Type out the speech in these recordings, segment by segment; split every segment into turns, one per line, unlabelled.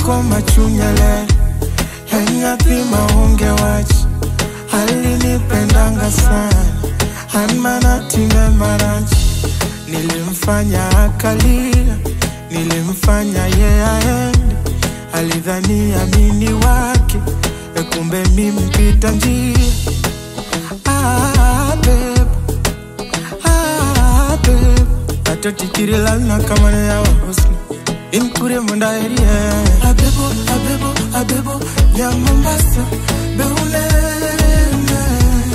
ko machunyele yanyathi maonge wach alinipendanga sana anmanatime marach nilimfanya akalia nilimfanya ye aende alidhani amini wake ekumbe mimpita njia ah, babe. Ah, babe. atotikirilana kamane yawa husni inkure mundaerie abebo abebo abebo ya mombasa beulene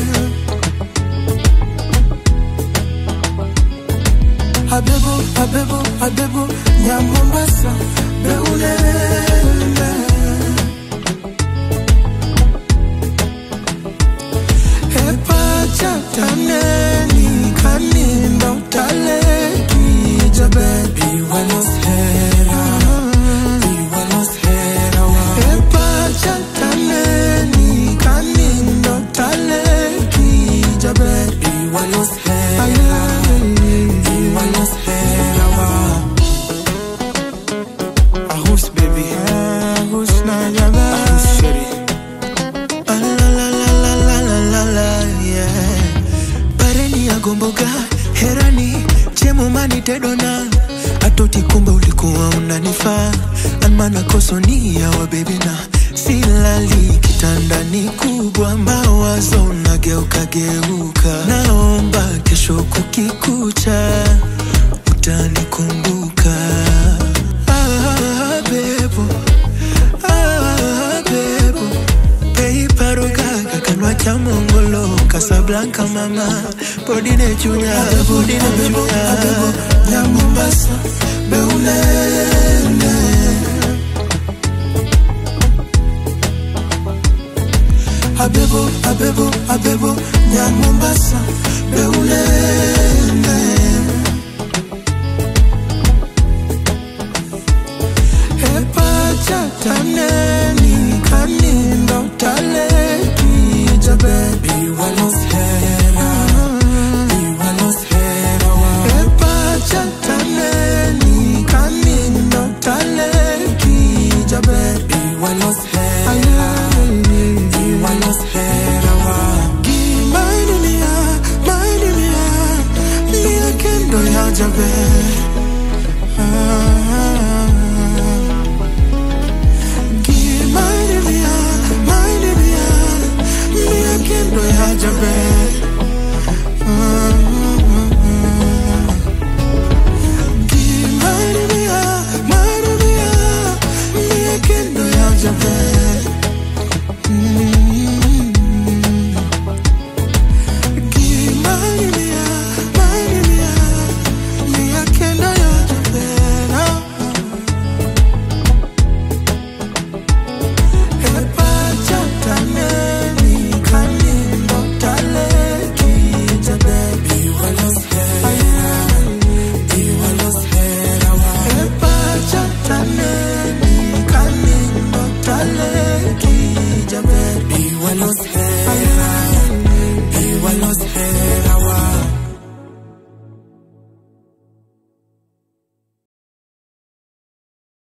abebo abebo abebo ya mombasa beulene epachataneni kanindo taleki jabebi waloshera iwaloshera epachataneni kanindo taleki jabebi waloshera iwaloshera ahus baby ahus na jabe ahus sheri Ah, la la la la la la la la yeah
pareni ya gomboga herani chemomani tedona atoti kumbe ulikuwa unanifaa anmana kosonia wa bebina silali kitandani kubwa mawazo nageuka geuka naomba kesho kukikucha utanikumbuka ah, bebo ah, bebo peiparogaga kanwa cha mongolo kasablanka mama podine chunya podine
abebo
chunya
abebo ya mombasa beulene abebo abebo abebo ya mombasa beulene epachataneni kanindo taleki jabebi waloshera iwaloshera epachataneni kanindo taleki jabebi waloshera iwaloshera gimaidunia maidunia mia kendo ya jabe Give my mia, my mia, mia kendo ya jabe